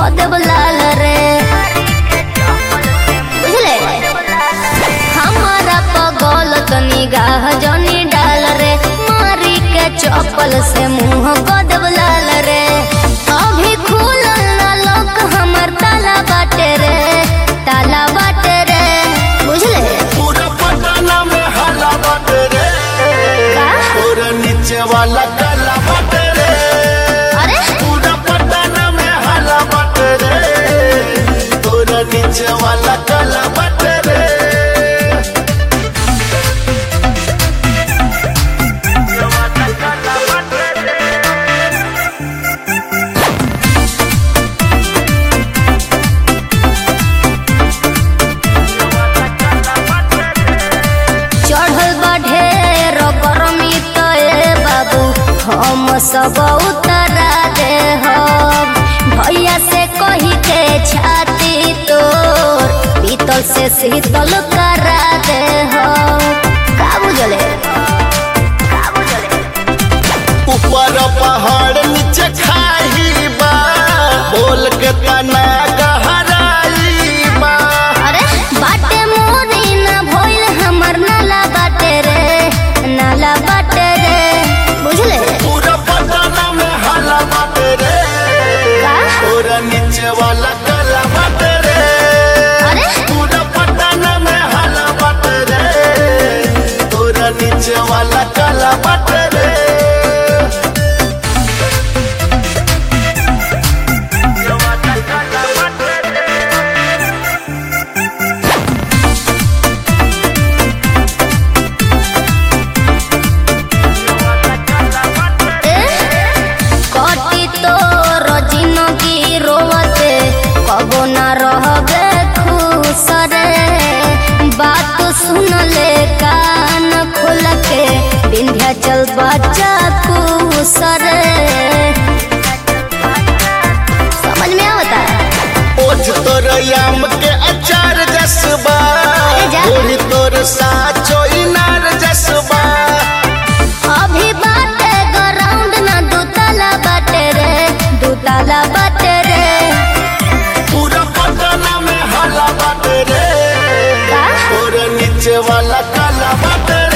देव लाल रे बुझले हमारा पगल तो निगाह जनी डाल रे मारी के चप्पल से मुंह को देव लाल रे अभी खुलल ना लोक हमर ताला बाटे रे ताला बाटे रे बुझले पूरा पटना में हला बाटे रे का? पूरा नीचे वाला काला बाटे रे अरे पूरा पटना में हला बाटे रे पूरा नीचे वाला काला बाटे रे चढ़ल बा ढेर गरमी तो ए बाबू हम सब उतरा दे हम भैया से कही के छाती तोर पीतल से शीतल करा दे हम का बुझले का बुझले ऊपर पहाड़ नीचे खाई बा बोल के तना गहराई बा अरे बाटे मोरी ना भइल हमर नाला बाटे रे नाला बाटे रे बुझले पूरा पटना में हला बाटे रे का? पूरा नीचे वाला काला बाटे रे अरे पूरा पटना में हला बाटे रे पूरा नीचे वाला काला बाटे रे कटी तो जिंदगी रोवते कबो ना रहबे खुश रे बात सुन ले कान खोल के विंध्याचल बच्चा खुश रे समझ में आवता ओझ तोर याम के अचार जसबा ए जा। ओढ़ी तोर साचो इनार जसबा अभी बाटे ग्राउंड ना दूताला बाटे रे दूताला बाटे रे पूरा पटना में हला बाटे रे का? पूरा नीचे वाला काला बाटे